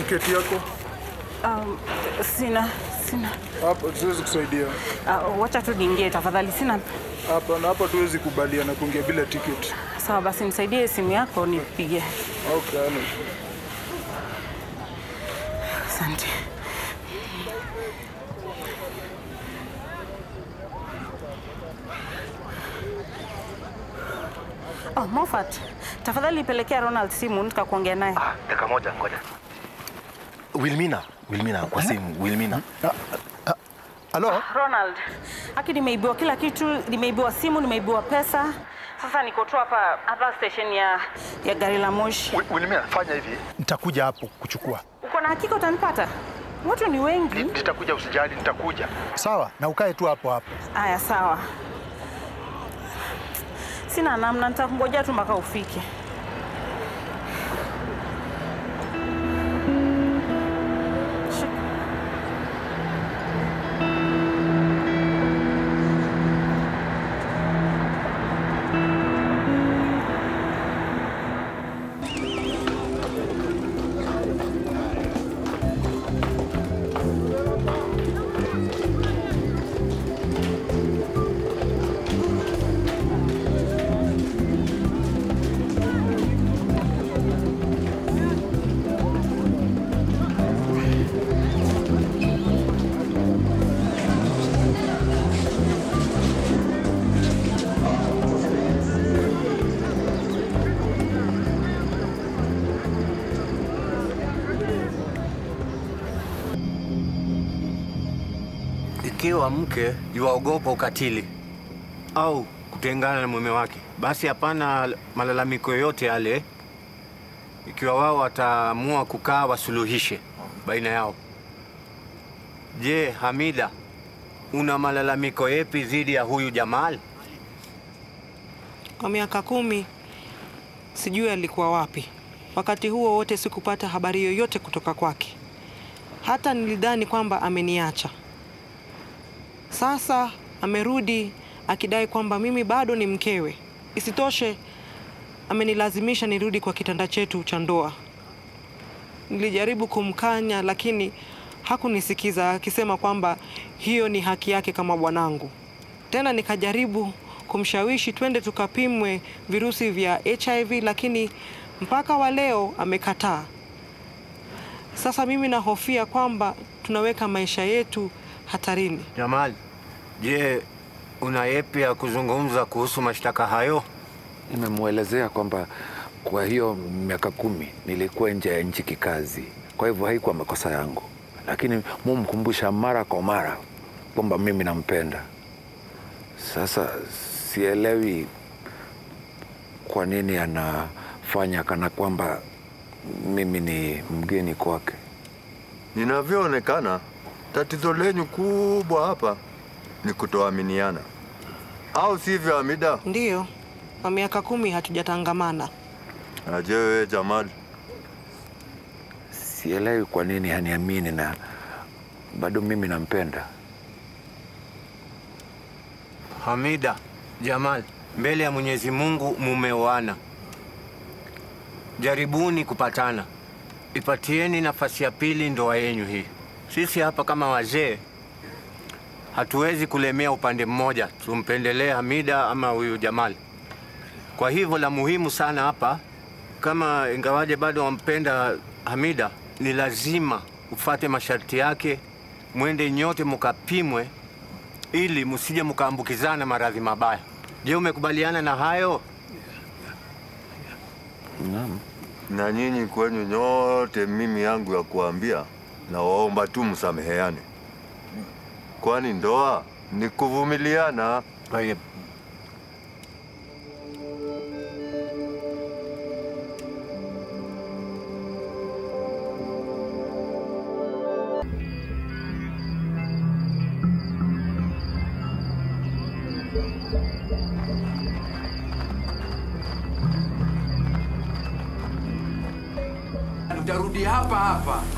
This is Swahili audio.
tiketi yako Um, sina sina. hapa? Siwezi kusaidia Uh, wacha tu niingie tafadhali, sina. hapa, na hapa tuwezi kubaliana kuingia bila tiketi. Sawa basi, nisaidie simu yako nipigie. Okay, hana shida. Asante. Oh, Moffat, tafadhali pelekea Ronald simu nikakuongea naye. Ah, dakika moja, ngoja. Wilmina, Wilmina kwa simu, Wilmina. Halo? Ronald, haki nimeibiwa kila kitu, nimeibiwa simu, nimeibiwa pesa. Sasa niko tu hapa hapa station ya, ya gari la moshi. Wi- Wilmina, fanya hivi. Nitakuja hapo kuchukua. Uko na hakika utanipata? Watu ni wengi. Nitakuja, usijali, nitakuja. Sawa, na ukae tu hapo hapo. Aya, sawa. Sina namna, nitakungojea tu mpaka ufike. Shuk- Ikiwa mke yuwaogopa ukatili au kutengana na mume wake, basi hapana malalamiko yoyote yale, ikiwa wao wataamua kukaa wasuluhishe baina yao. Je, Hamida, una malalamiko yepi dhidi ya huyu Jamal? Kwa miaka kumi sijui alikuwa wapi. Wakati huo wote sikupata habari yoyote kutoka kwake, hata nilidhani kwamba ameniacha. Sasa amerudi akidai kwamba mimi bado ni mkewe. Isitoshe, amenilazimisha nirudi kwa kitanda chetu cha ndoa. Nilijaribu kumkanya, lakini hakunisikiza, akisema kwamba hiyo ni haki yake kama bwanangu. Tena nikajaribu kumshawishi twende tukapimwe virusi vya HIV, lakini mpaka wa leo amekataa. Sasa mimi nahofia kwamba tunaweka maisha yetu hatarini. Jamal, je, una yepi ya kuzungumza kuhusu mashtaka hayo? Nimemwelezea kwamba kwa hiyo miaka kumi nilikuwa nje ya nchi kikazi, kwa hivyo haikuwa makosa yangu, lakini mumkumbusha mara kwa mara kwamba mimi nampenda. Sasa sielewi kwa nini anafanya kana kwamba mimi ni mgeni kwake. Inavyoonekana, tatizo lenyu kubwa hapa ni kutoaminiana, au sivyo, Hamida? Ndiyo, kwa miaka kumi hatujatangamana. Aje wewe Jamal, Sielewi kwa nini haniamini na bado mimi nampenda. Hamida, Jamal, mbele ya Mwenyezi Mungu mumeoana. Jaribuni kupatana, ipatieni nafasi ya pili ndoa yenyu hii. Sisi hapa kama wazee hatuwezi kulemea upande mmoja, tumpendelee Hamida ama huyu Jamal. Kwa hivyo la muhimu sana hapa, kama ingawaje bado wampenda Hamida, ni lazima ufate masharti yake, mwende nyote mukapimwe ili msije mkaambukizana maradhi mabaya. Je, umekubaliana na hayo? Naam. na nyinyi kwenyu nyote, mimi yangu ya kuambia, na waomba tu msameheane, kwani ndoa ni kuvumiliana. Tayeb. Tutarudi hapa hapa